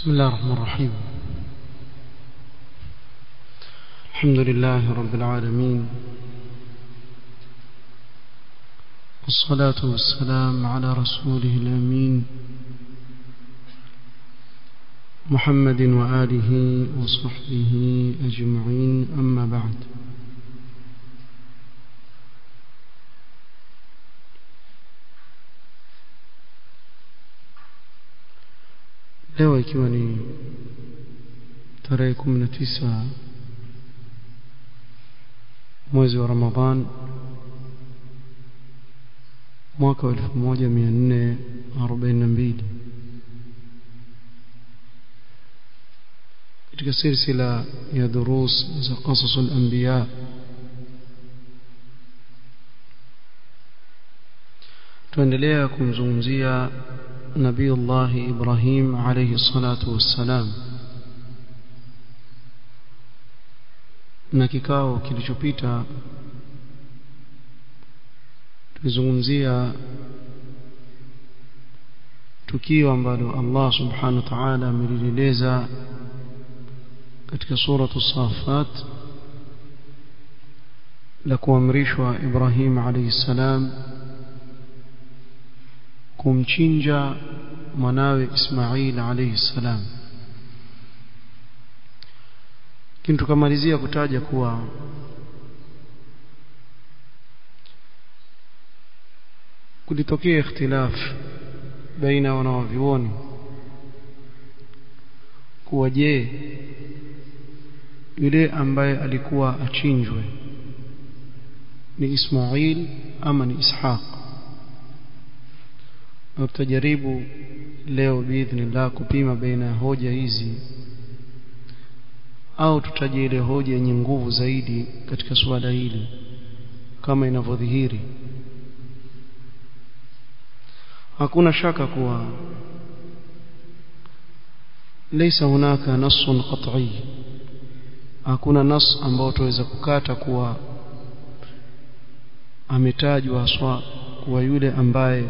بسم الله الرحمن الرحيم الحمد لله رب العالمين والصلاة والسلام على رسوله الأمين محمد وآله وصحبه أجمعين أما بعد leo ikiwa ni tarehe kumi na tisa mwezi wa Ramadhan mwaka wa elfu moja mia nne arobaini na mbili katika silsila ya durus za qasasu al-anbiya tuendelea kumzungumzia نبي الله إبراهيم عليه الصلاة والسلام na kikao kilichopita tulizungumzia tukio ambalo Allah subhanahu wa ta'ala amelieleza katika suratu Safat la kuamrishwa Ibrahim alayhi salam kumchinja mwanawe Ismail alayhi salam lakini tukamalizia kutaja kuwa kulitokea ikhtilaf baina wanawavyuoni kuwa je yule ambaye alikuwa achinjwe ni Ismail ama ni Ishaq na tutajaribu leo biidhnillah kupima baina ya hoja hizi au tutaje ile hoja yenye nguvu zaidi katika suala hili kama inavyodhihiri hakuna shaka kuwa laysa hunaka nassun qat'i hakuna nas ambao tuweza kukata kuwa ametajwa haswa kuwa yule ambaye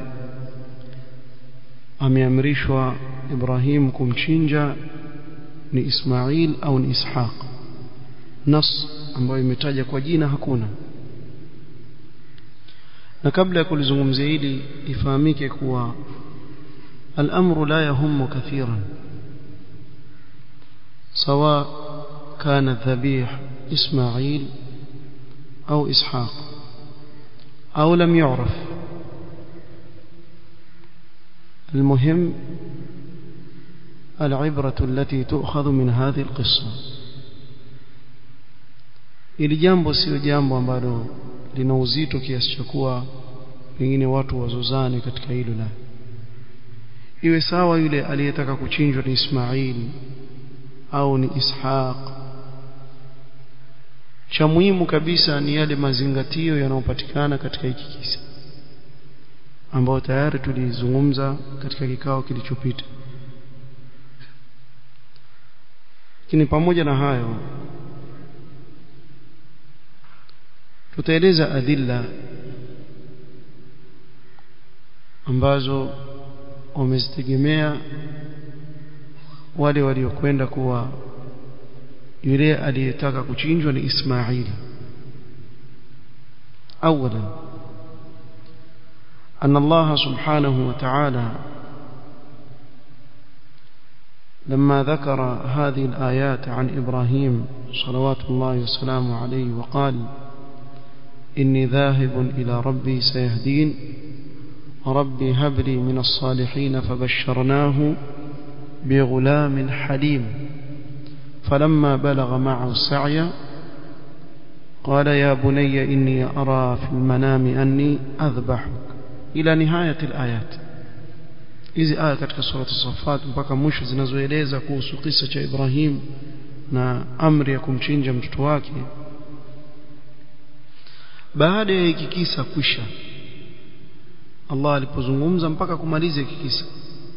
ameamrishwa Ibrahim kumchinja ni Ismail au ni Ishaq nas ambayo imetaja kwa jina hakuna na kabla ya kulizungumzia hili ifahamike kuwa الأمر لا يهم كثيرا سواء كان الذبيح إسماعيل أو إسحاق أو لم يعرف المهم العبرة التي تؤخذ من هذه القصة ili jambo sio jambo ambalo lina uzito kiasi cha kuwa pengine watu wazozane katika hilo la iwe sawa yule aliyetaka kuchinjwa ni Ismail au ni Ishaq cha muhimu kabisa ni yale mazingatio yanayopatikana katika hiki kisa ambao tayari tulizungumza katika kikao kilichopita lakini pamoja na hayo tutaeleza adilla ambazo wamezitegemea wale waliokwenda kuwa yule aliyetaka kuchinjwa ni Ismaili awalan أن الله سبحانه وتعالى لما ذكر هذه الآيات عن إبراهيم صلوات الله وسلامه عليه وقال إني ذاهب إلى ربي سيهدين ربي هب لي من الصالحين فبشرناه بغلام حليم فلما بلغ معه السعي قال يا بني إني أرى في المنام أني أذبحك ila nihayati alayat hizi aya katika sura as-saffat mpaka mwisho zinazoeleza kuhusu kisa cha Ibrahim na amri ya kumchinja mtoto wake baada ya hiki kisa kwisha Allah alipozungumza mpaka kumaliza hiki kisa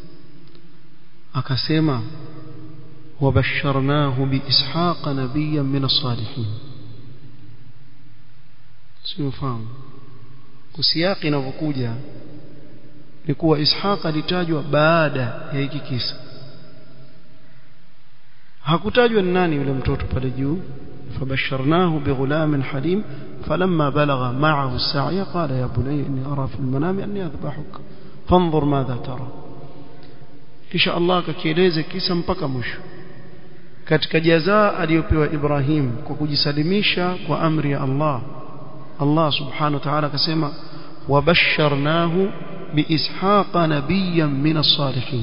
akasema wabasharnahu biishaqa nabiyyan min as-salihin sio fahamu kusiyaki inavyokuja ni kuwa Ishaq alitajwa baada ya hiki kisa hakutajwa ni nani yule mtoto pale juu فبشرناه بغلام حليم فلما بلغ معه السعي قال يا بني إني أرى في المنام أني أذبحك فانظر ماذا ترى kisha Allah akakieleza kisa mpaka mwisho katika jazaa aliyopewa Ibrahim kwa kujisalimisha kwa amri ya Allah Allah subhanahu wa ta'ala akasema wabasharnahu biishaqa nabiyyan min as-salihin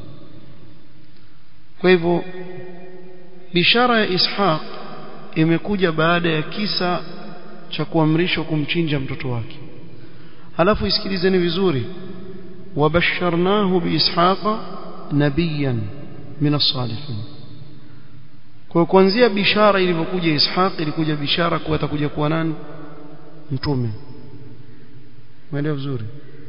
kwa hivyo bishara ya Ishaq imekuja baada ya kisa cha kuamrishwa kumchinja mtoto wake halafu isikilizeni vizuri wabasharnahu biishaqa nabiyan min as-salihin kwa kuanzia bishara ilivyokuja Ishaq ilikuja bishara kuwa atakuja kuwa nani mtume umeelewa vizuri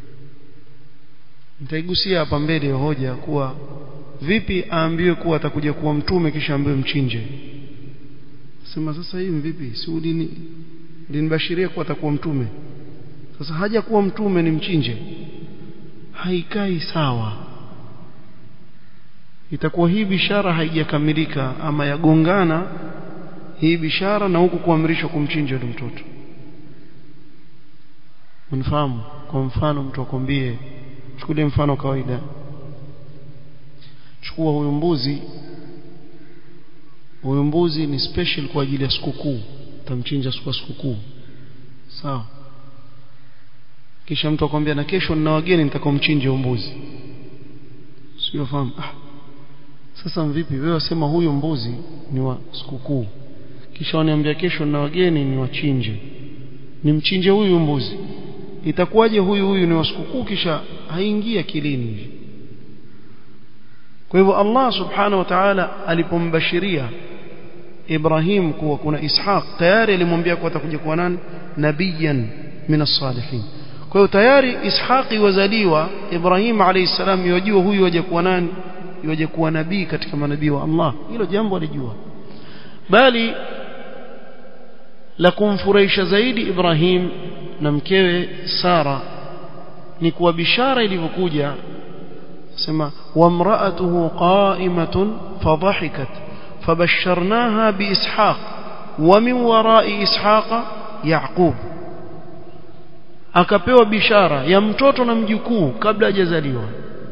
nitaigusia hapa mbele ya hoja kuwa vipi aambiwe kuwa atakuja kuwa mtume kisha ambiwe mchinje sema sasa hii vipi si ulini linibashiria kuwa atakuwa mtume sasa haja kuwa mtume ni mchinje haikai sawa itakuwa hii bishara haijakamilika ama yagongana hii bishara na huku kuamrishwa kumchinja yule mtoto mnafahamu kwa mfano mtu akwambie chukulie mfano kawaida chukua huyu mbuzi huyu mbuzi ni special kwa ajili ya sikukuu utamchinja siku ya sikukuu sawa kisha mtu akwambia na kesho nina wageni nitakomchinja huyu mbuzi sio fahamu ah sasa mvipi wewe wasema huyu mbuzi ni wa sikukuu kisha waniambia kesho na wageni ni wachinje nimchinje huyu mbuzi itakuwaje huyu huyu ni wa sikukuu kisha haingia akilini hivi kwa hivyo Allah subhanahu wa ta'ala alipombashiria Ibrahim kuwa kuna Ishaq tayari alimwambia kuwa atakuja kuwa nani nabiyan min as-salihin kwa hiyo tayari Ishaqi wazaliwa Ibrahim alayhi salam yajua huyu waje kuwa nani waje kuwa nabii katika manabii wa Allah hilo jambo alijua bali la kumfurahisha zaidi Ibrahim na mkewe Sara ni kuwa bishara ilivyokuja sema wamraatuhu qa'imatun fadhahikat fabasharnaha biishaq wa min wara'i ishaqa yaqub akapewa bishara ya mtoto na mjukuu kabla hajazaliwa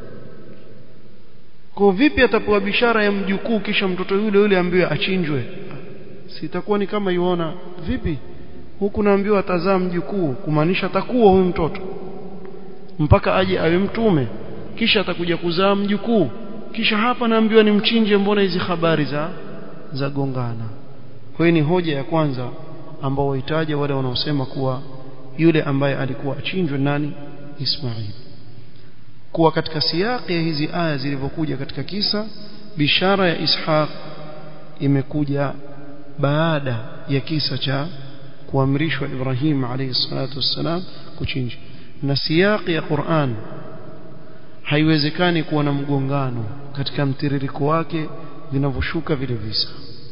kwa vipi atapewa bishara ya mjukuu kisha mtoto yule yule ambiwe achinjwe sitakuwa ni kama yuona vipi huku naambiwa atazaa mjukuu kumaanisha atakuwa huyu mtoto mpaka aje awe mtume kisha atakuja kuzaa mjukuu kisha hapa naambiwa ni mchinje mbona hizi habari za za gongana kwa hiyo ni hoja ya kwanza ambao wahitaji wale wanaosema kuwa yule ambaye alikuwa achinjwe nani Ismail kuwa katika siyaki ya hizi aya zilivyokuja katika kisa bishara ya Ishaq imekuja baada ya kisa cha kuamrishwa Ibrahim alayhi salatu wassalam kuchinja na siyaki ya Qur'an haiwezekani kuwa na mgongano katika mtiririko wake vinavyoshuka vile visa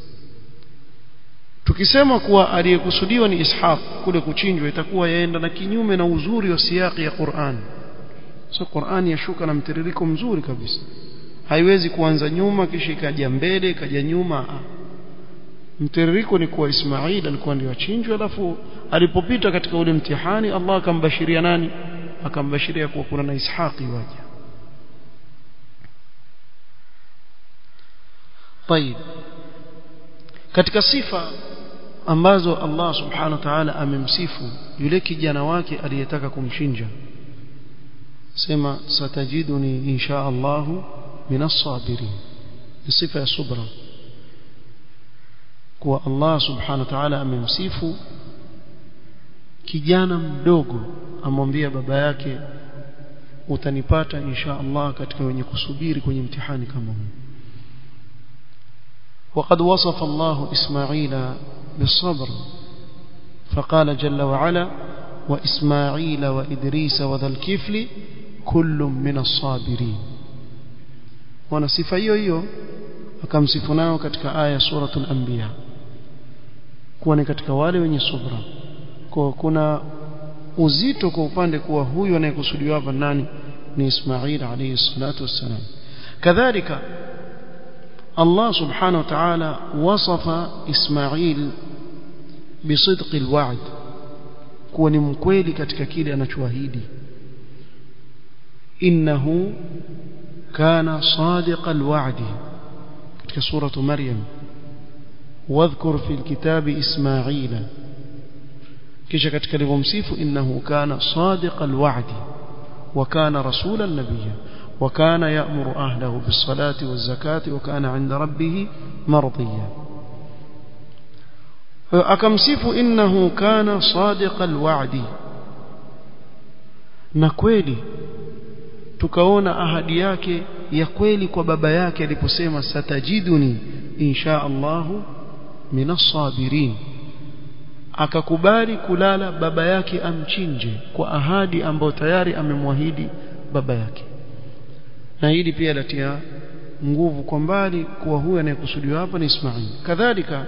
tukisema kuwa aliyekusudiwa ni Ishaq kule kuchinjwa itakuwa yaenda na kinyume na uzuri wa siyaki ya Qur'an so Qur'an yashuka na mtiririko mzuri kabisa haiwezi kuanza nyuma kisha ikaja mbele ikaja nyuma mtiririko ni kuwa Ismail alikuwa ndio achinjwe alafu alipopita katika ule mtihani Allah akambashiria nani akambashiria kuwa kuna na Ishaqi waja طيب katika sifa ambazo Allah subhanahu wa ta'ala amemsifu yule kijana wake aliyetaka kumchinja sema satajiduni insha Allah minas sabirin sifa ya subra kuwa Allah subhanahu wa ta'ala amemsifu kijana mdogo amwambia baba yake utanipata insha Allah katika wenye kusubiri kwenye mtihani kama huu وقد وصف الله إسماعيل بالصبر فقال جل وعلا وإسماعيل وإدريس وذا الكفل كل من الصابرين ونصف hiyo akamsifu nao katika aya suratul anbiya kuwa ni katika wale wenye subra kwa kuna uzito kwa upande kuwa huyu anayekusudiwa hapa nani ni Ismail alayhi salatu wassalam kadhalika Allah subhanahu wa ta'ala wasafa Ismail bisidqi alwa'd kuwa ni mkweli katika kile anachoahidi innahu kana sadiqa alwa'di katika suratu maryam wadhkur fi alkitabi ismaila kisha katika alivyomsifu innahu kana sadiqa alwa'di wa kana rasulan nabiyya وكان يأمر أهله بالصلاة والزكاة وكان عند ربه مرضيا أكمسف إنه كان صادق الوعد نكويلي tukaona ahadi yake ya kweli kwa baba yake aliposema satajiduni insha Allahu minas sabirin akakubali kulala baba yake amchinje kwa ahadi ambayo tayari amemwahidi baba yake na hili pia latia nguvu kwa mbali kuwa huyu anayekusudiwa hapa ni Ismail kadhalika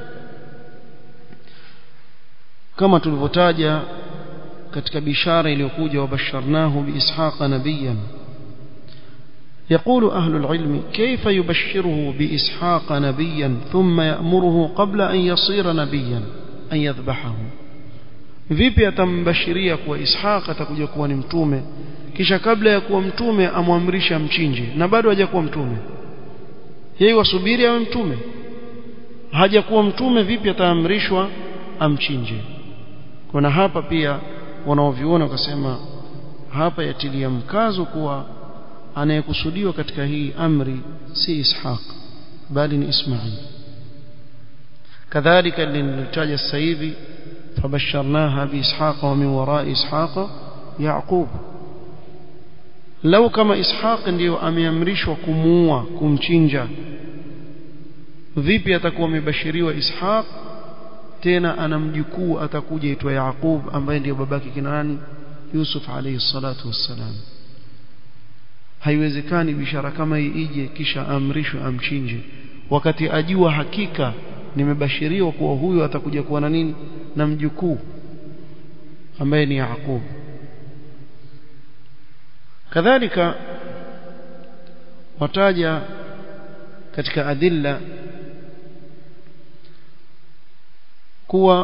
kama tulivyotaja katika bishara iliyokuja wabasharnahu biishaqa nabiyan يقول أهل العلم كيف يبشره بإسحاق نبيا ثم يأمره قبل أن يصير نبيا أن يذبحه vipi atambashiria kuwa Ishaq atakuja kuwa ni mtume kisha kabla ya kuwa mtume amwamrisha mchinje na bado hajakuwa mtume yeye wasubiri awe mtume hajakuwa mtume vipi ataamrishwa amchinje kuna hapa pia wanaoviona wakasema hapa yatilia mkazo kuwa anayekusudiwa katika hii amri si Ishaq bali ni Ismail kadhalika linitaja sasa hivi fabasharnaha biishaqa wa min warai ishaqa yaqub lau kama ishaq ndiyo ameamrishwa kumuua kumchinja vipi atakuwa amebashiriwa ishaq tena ana mjukuu atakuja itwa yaqub ambaye ndiyo babake kina nani yusuf alayhi salatu wassalam haiwezekani bishara kama hii ije kisha amrishwe amchinje wakati ajua hakika nimebashiriwa kuwa huyu atakuja kuwa na nini na mjukuu ambaye ni Yaqub kadhalika wataja katika adilla kuwa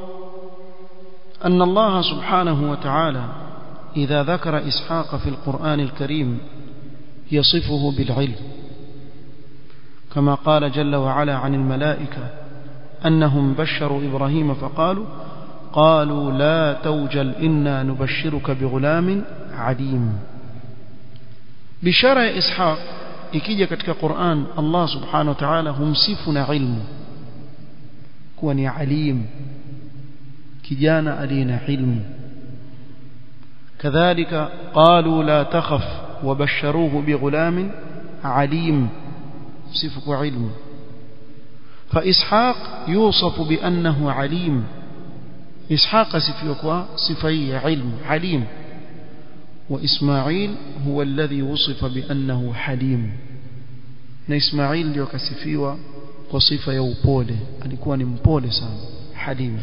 أن الله سبحانه وتعالى إذا ذكر إسحاق في القرآن الكريم يصفه بالعلم كما قال جل وعلا عن الملائكة أنهم بشروا إبراهيم فقالوا قالوا لا توجل إنا نبشرك بغلام عليم بشارة إسحاق ikija katika Qur'an Allah subhanahu wa ta'ala humsifu na ilmu kuwa ni alim kijana aliyena ilmu kadhalika qalu la takhaf wabasharuhu bighulamin alim sifu kwa ilmu فإسحاق يوصف بأنه عليم إسحاق سفيكوا صفية علم عليم وإسماعيل هو الذي وصف بأنه حليم na Ismail ndio kasifiwa kwa sifa ya upole alikuwa ni mpole sana halim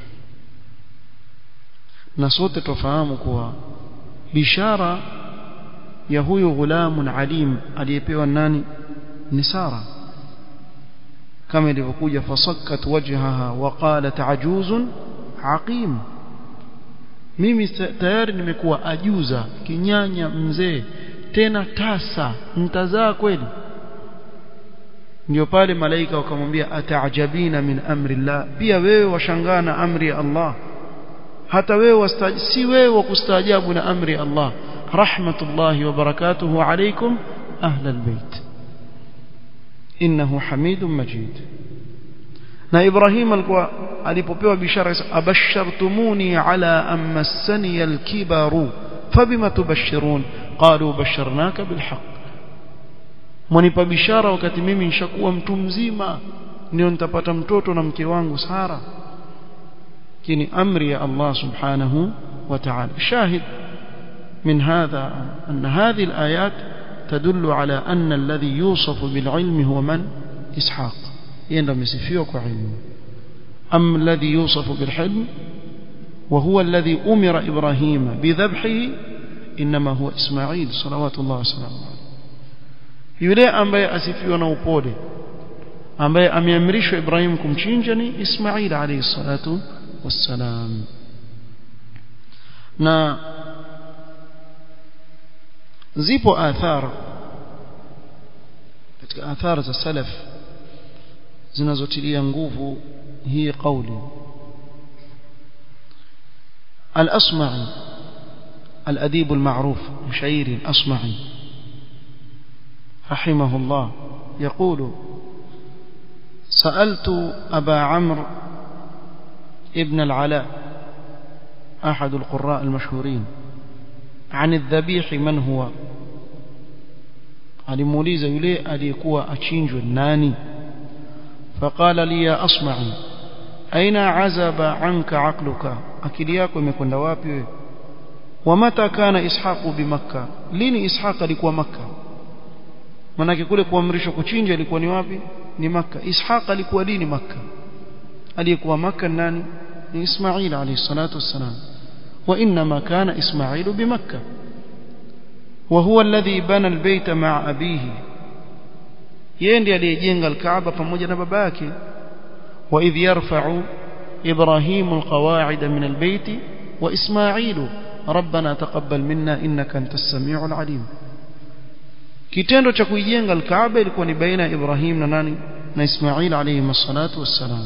na sote tufahamu kuwa bishara ya huyu ghulamun alim aliyepewa nani ni Sara kama ilivyokuja fasakkat wajhaha wa qalat ajuzun aqim mimi tayari nimekuwa ajuza kinyanya mzee tena tasa mtazaa kweli ndio pale malaika wakamwambia ataajabina min amri Allah pia wewe washangaa na amri ya Allah hata wewe si wewe wa kustaajabu na amri ya Allah rahmatullahi wa barakatuhu alaykum ahla albayt innahu hamidun majid na Ibrahim alikuwa alipopewa bishara abashartumuni ala an massani alkibaru fabima tubashirun qalu basharnaka bilhaq mwanipa bishara wakati mimi nishakuwa mtu mzima ndio nitapata mtoto na mke wangu Sara kini amri ya Allah subhanahu wa ta'ala shahid من هذا أن هذه الآيات تدل على أن الذي يوصف بالعلم هو من إسحاق يندم يسفيوك علم أم الذي يوصف بالحلم وهو الذي أمر إبراهيم بذبحه إنما هو إسماعيل صلوات الله وسلامه عليه yule ambaye asifiwa na upole ambaye ameamrishwa Ibrahim kumchinja ni Ismail alayhi salatu wassalam na zipo athar katika athar za salaf zinazotilia nguvu hii kauli al-asma'i الأديب المعروف مشاعري الأصمعي رحمه الله يقول سألت أبا عمرو ابن العلاء أحد القراء المشهورين عن الذبيح من هو alimuuliza yule aliyekuwa achinjwe nani faqala li ya asma'i aina azaba anka aqluka akili yako imekwenda wapi wewe ومتى كان إسحاق بمكة لين إسحاق alikuwa Makka manake kule kuamrishwa kuchinja ilikuwa ni wapi ni Makka Ishaq alikuwa lini Makka aliyekuwa Makka nani ni Ismail alayhi salatu wassalam وإنما كان إسماعيل بمكة وهو الذي بنى البيت مع أبيه يندي aliyejenga الكعبة pamoja na babake وإذ يرفع إبراهيم القواعد من البيت وإسماعيل ربنا تقبل منا إنك أنت السميع العليم kitendo cha kuijenga alkaaba ilikuwa ni baina ya Ibrahim na nani na Ismail alayhi salatu wassalam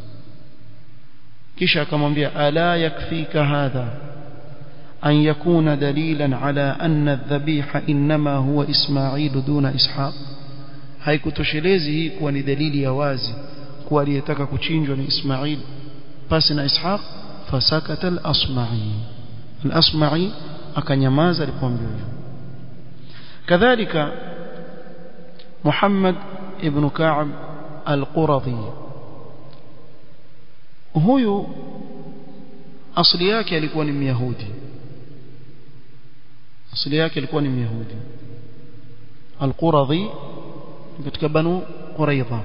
kisha akamwambia ala yakfika hadha an yakuna dalilan ala anna adh-dhabiha inma huwa Ismail duna Ishaq haikutoshelezi hii kuwa ni dalili ya wazi kuwa aliyetaka kuchinjwa ni Ismail pasi na Ishaq fasakata al-asma'i al-asma'i akanyamaza alipoambiwa hivyo كذلك محمد ابن كعب القرظي huyu asili yake alikuwa ni myahudi asili yake alikuwa ni myahudi القرظي katika banu quraidha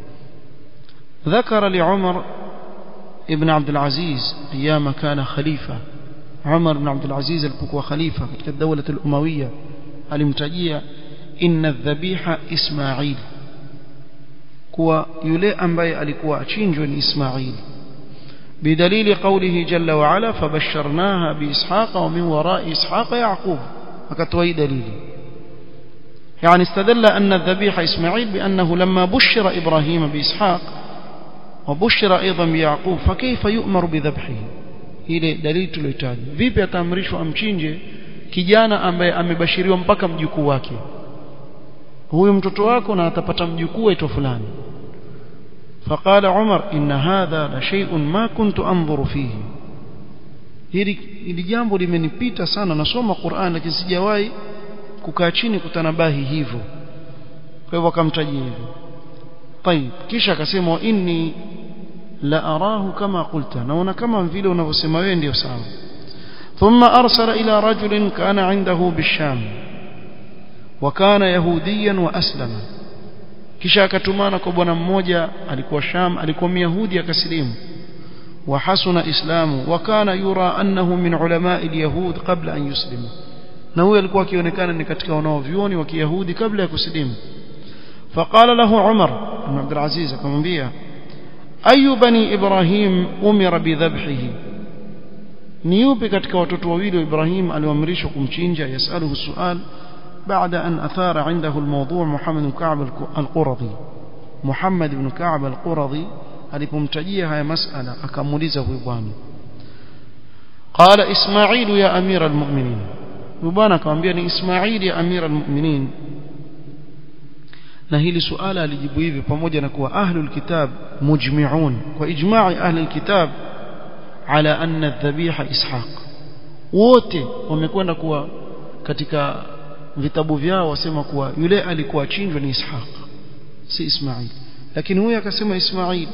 ذكر لعمر ابن عبد العزيز ايام كان خليفه عمر بن عبد العزيز alipokuwa khalifa katika dawla al-umawiyya alimtajia inna dhabiha ismail kuwa yule ambaye alikuwa achinjwe ni ismail bidalili qawlihi jalla wa ala fabasharnaha biishaqa wa min wara'i ishaqa yaqub akatoa dalili يعني استدل أن الذبيح إسماعيل بأنه لما بشر إبراهيم بإسحاق وبشر أيضا بيعقوب فكيف يؤمر بذبحه ile dalili tuliyotaja vipi ataamrishwa amchinje kijana ambaye amebashiriwa mpaka mjukuu wake huyu mtoto wako na atapata mjukuu aitwa fulani فقال عمر إن هذا لشيء ما كنت أنظر فيه hili hili jambo limenipita sana nasoma Qur'an lakini sijawahi kukaa chini kutanabahi hivyo kwa hivyo akamtajia hivyo طيب kisha akasema inni la arahu kama qulta naona kama vile unavyosema wewe ndio sawa ثم أرسل إلى رجل كان عنده بالشام وكان يهوديا وأسلم kisha akatumana kwa bwana mmoja alikuwa Sham alikuwa Myahudi akasilimu وحسن إسلامه وكان يرى أنه من علماء اليهود قبل أن يسلم na huyo alikuwa akionekana ni katika wanaovyuoni wa Kiyahudi kabla ya kusilimu فقال له عمر بن عبد العزيز akamwambia ayu bani ibrahim umira bidhabhihi ni yupi katika watoto wawili wa Ibrahim alioamrishwa kumchinja yasaluhu sual بعد أن أثار عنده الموضوع محمد بن كعب القرظي محمد بن كعب القرظي alipomtajia haya masala akamuuliza huyu bwana qala ismail ya amira almu'minin huyu bwana akamwambia ni ismail ya amira almu'minin na hili suala alijibu hivi pamoja na kuwa ahlul kitab mujmi'un kwa ijma'i ahlul kitab ala anna dhabiha ishaq wote wamekwenda kuwa katika vitabu vyao wasema kuwa yule alikuwa achinjwa ni ishaq si ismail lakini huyu akasema ismail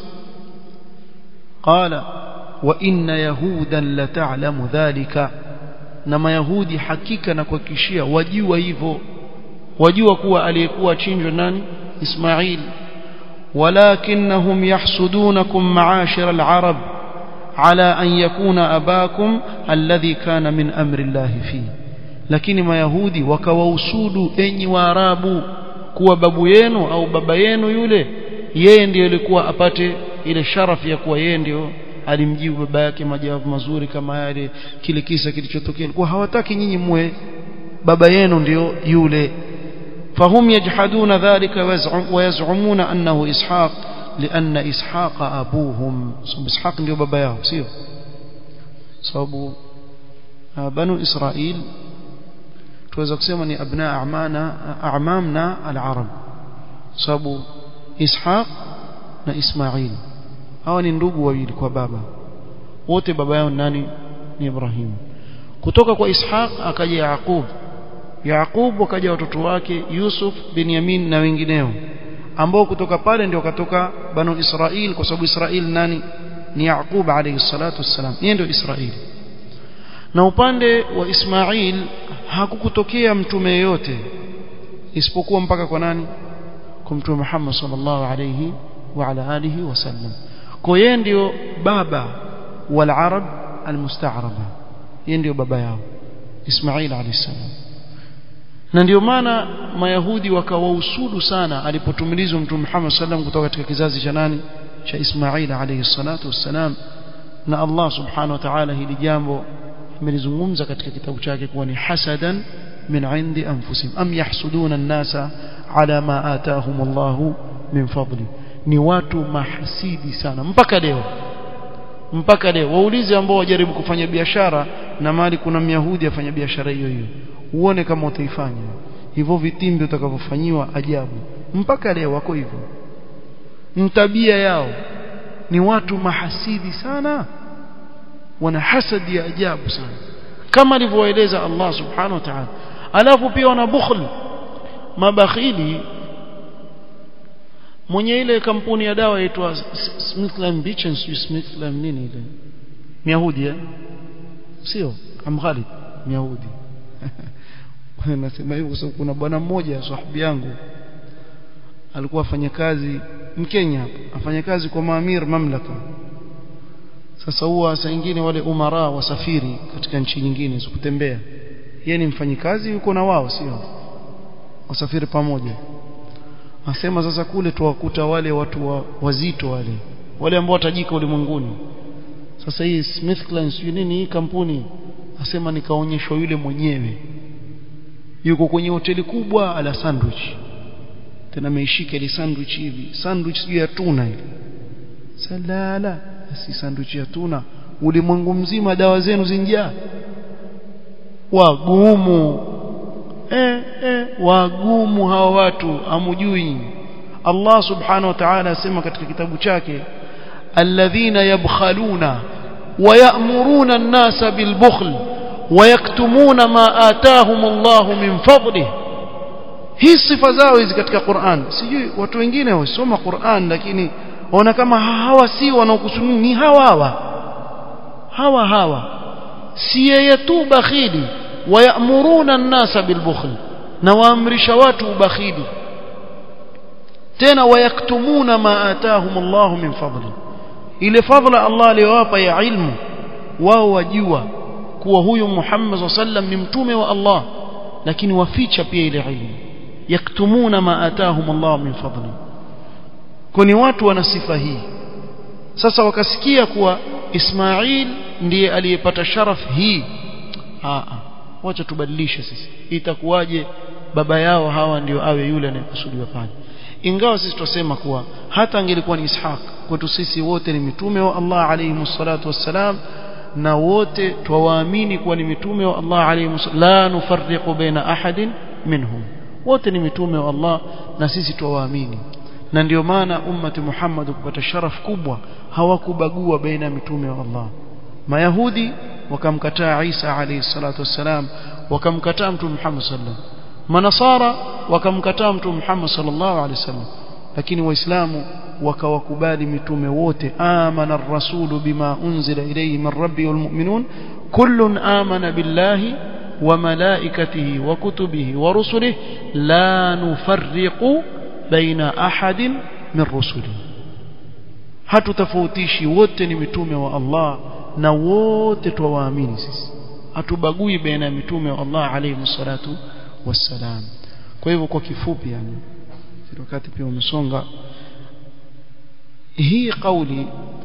qala wa inna yahudan la ta'lamu dhalika na mayahudi hakika na kuhakikishia wajua hivyo wajua kuwa aliyekuwa achinjwa nani ismail ولكنهم يحسدونكم معاشر العرب على أن يكون أباكم الذي كان من أمر الله فيه lakini mayahudi wakawausudu enyi waarabu kuwa babu yenu au baba yenu yule yeye ndiyo ilikuwa apate ile sharafu ya kuwa yeye ndio alimjibu baba yake majawabu mazuri kama yale kile kisa kilichotokea kwa hawataki nyinyi muwe baba yenu ndio yule فهم يجحدون ذلك ويزعمون أنه إسحاق لأن إسحاق أبوهم إسحاق ndio baba yao sio sababu banu Israil tuweza kusema ni abna a'mana a'mamna al-arab sababu Ishaq na Ismail hawa ni ndugu wawili kwa baba wote baba yao nani ni Ibrahim kutoka kwa Ishaq akaja Yaqub Yaqub wakaja watoto wake Yusuf Binyamin na wengineo ambao kutoka pale ndio katoka banu Israil kwa sababu Israil nani ni Yaqub alayhi salatu wassalam yeye ndio Israili na upande wa Ismail hakukutokea mtume yote isipokuwa mpaka kwa nani kwa mtume Muhammad sallallahu alayhi wa ala alihi wasallam kwa yeye ndio baba wal arab almusta'raba yeye ndio baba yao Ismail alayhi salam na ndio maana mayahudi wakawausudu sana alipotumilizwa mtume Muhammad sallam kutoka katika kizazi cha nani cha Ismail alayhi salatu wassalam na Allah subhanahu wa ta'ala hili jambo amelizungumza katika kitabu chake kuwa ni hasadan min indi anfusihim am yahsuduna an-nasa ala ma atahum Allah min fadli ni watu mahasidi sana mpaka leo mpaka leo waulize ambao wajaribu kufanya biashara na mali kuna myahudi afanya biashara hiyo hiyo uone kama utaifanya hivyo vitimbi utakavyofanyiwa ajabu mpaka leo wako hivyo mtabia yao ni watu mahasidi sana wana hasadi ya ajabu sana kama alivyoeleza Allah subhanahu wa ta'ala alafu pia wana bukhl mabakhili mwenye ile kampuni ya dawa inaitwa Smithland Beach and Smithland nini ile Myahudi eh sio Amghali Myahudi nasema hivyo kwa sababu kuna bwana mmoja sahibi yangu alikuwa afanya kazi Mkenya afanya kazi kwa maamir mamlaka sasa huwa saa nyingine wale umara wasafiri katika nchi nyingine kutembea yeye ni mfanyikazi yuko na wao sio wasafiri pamoja asema sasa kule tuwakuta wale watu wa, wazito wale wale ambao watajika ulimwenguni sasa hii Smithkline sio nini hii kampuni asema nikaonyeshwa yule mwenyewe yuko kwenye hoteli kubwa ala sandwich tena ameishika ile sandwich hivi sandwich sio ya tuna ile salala si sandwich ya tuna ulimwengu mzima dawa zenu zinjaa wagumu eh, eh, wagumu hawa watu amujui Allah subhanahu wa ta'ala asema katika kitabu chake alladhina yabkhaluna ويأمرون الناس بالبخل ويكتمون ما آتاهم الله من فضله hii sifa zao hizi katika Qur'an sijui watu wengine wasoma Qur'an lakini waona kama hawa si wanaokusudia ni hawa hawa hawa hawa si yeye tu bakhili wayamuruna an-nasa bilbukhl na waamrisha watu ubakhili tena wayaktumuna ma atahum Allah min fadli ile fadla Allah aliyowapa ya ilmu wao wajua kuwa huyu Muhammad sallam ni mtume wa Allah lakini waficha pia ile ilmu yaktumuna ma atahum Allah min fadli kuni watu wana sifa hii sasa wakasikia kuwa Ismail ndiye aliyepata sharaf hii a wacha tubadilishe sisi itakuwaje baba yao hawa ndio awe yule anayekusudiwa pale ingawa sisi tusema kuwa hata angelikuwa ni Ishaq kwetu sisi wote ni mitume wa Allah alayhi salatu wassalam na wote twawaamini kuwa ni mitume wa Allah alayhi la nufarriqu baina ahadin minhum wote ni mitume wa Allah na sisi twawaamini na ndio maana ummati Muhammad kupata sharaf kubwa hawakubagua baina ya mitume wa Allah mayahudi wakamkataa Isa alayhi salatu wassalam wakamkataa mtume Muhammad sallallahu manasara wakamkataa mtume Muhammad sallallahu alaihi wasallam lakini waislamu wakawakubali mitume wote amana ar-rasulu bima unzila ilayhi min rabbi wal mu'minun kullun amana billahi wa malaikatihi wa kutubihi wa rusulihi la nufarriqu baina ahadin min rusulihi hatutafautishi wote ni mitume wa Allah na wote twawaamini sisi hatubagui baina ya mitume wa Allah alayhi salatu wassalam kwa hivyo kwa kifupi yani wakati pia umesonga hii kauli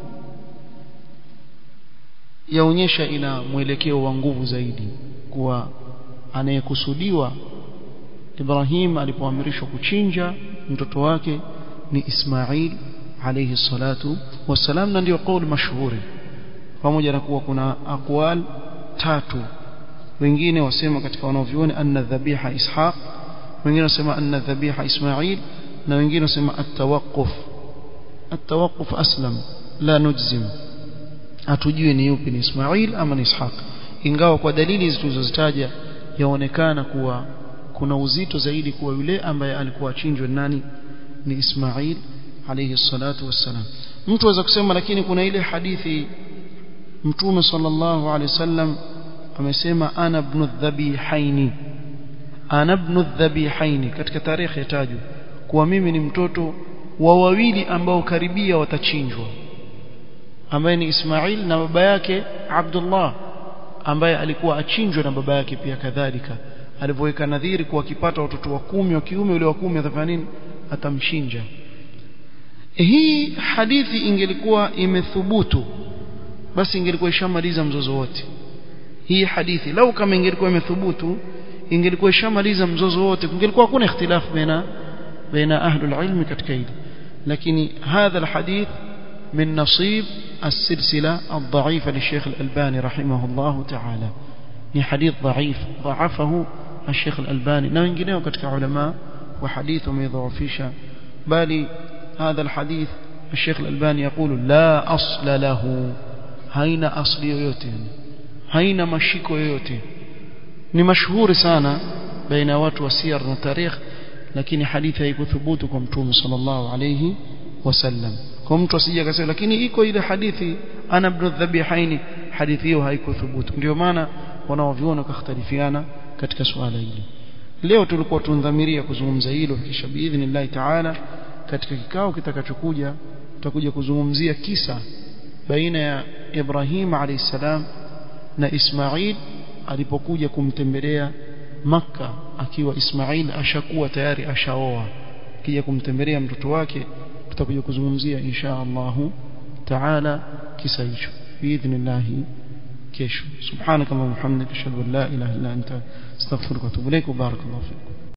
yaonyesha ina mwelekeo wa nguvu zaidi kuwa anayekusudiwa Ibrahim alipoamrishwa kuchinja mtoto wake ni Ismail alayhi salatu wasalam na ndio kauli mashuhuri pamoja na kuwa kuna aqwal tatu wengine wasema katika wanaovioni anna dhabiha ishaq wengine wasema anna dhabiha ismail na wengine wasema at-tawaqquf at-tawaqquf aslam la nujzim hatujui ni yupi ni ismail ama ni ishaq ingawa kwa dalili zilizozitaja yaonekana kuwa kuna uzito zaidi kuwa yule ambaye alikuwa achinjwe nani ni ismail alayhi salatu wassalam mtu aweza kusema lakini kuna ile hadithi mtume sallallahu alaihi wasallam amesema ana ibn dhabihaini ana ibn dhabihaini katika tarehe yatajwa kuwa mimi ni mtoto wa wawili ambao karibia watachinjwa ambaye ni Ismail na baba yake Abdullah ambaye alikuwa achinjwa na baba yake pia kadhalika alivyoweka nadhiri kuwa akipata watoto wa kumi wa kiume yule wa kumi atafanya nini atamshinja hii hadithi ingelikuwa imethubutu basi ingelikuwa ishamaliza mzozo wote hii hadithi lau kama ingelikuwa imethubutu ingelikuwa ishamaliza mzozo wote kungelikuwa hakuna ikhtilafu baina baina ahlul ilmi katika hili lakini hadha alhadith من نصيب السلسلة الضعيفة للشيخ الألباني رحمه الله تعالى ni hadith dhaif ضعفه الشيخ الألباني na wengineo katika ulama wa hadith wameidhaifisha bali هذا الحديث الشيخ الألباني يقول لا أصل له haina asli yoyote haina mashiko yoyote ni mashuhuri sana baina watu wa siyar na tarikh lakini hadithi haikuthubutu kwa mtume sallallahu alayhi wasallam kwa mtu asije akasema lakini iko ile hadithi ana ibn dhabihaini hadithi hiyo haikuthubutu ndio maana wanaoviona wakhtalifiana katika suala hili leo tulikuwa tunadhamiria kuzungumza hilo kisha biidhnillah taala katika kikao kitakachokuja tutakuja kuzungumzia kisa baina ya Ibrahim alayhisalam na Ismail alipokuja kumtembelea Makka akiwa Ismail ashakuwa tayari ashaoa kija kumtembelea mtoto wake tutakuja kuzungumzia insha Allahu taala kisa hicho biidhnillah kesho subhanakallahumma hamdika ashhadu an la ilaha illa anta astaghfiruka wa atubu ilaik barakallahu fikum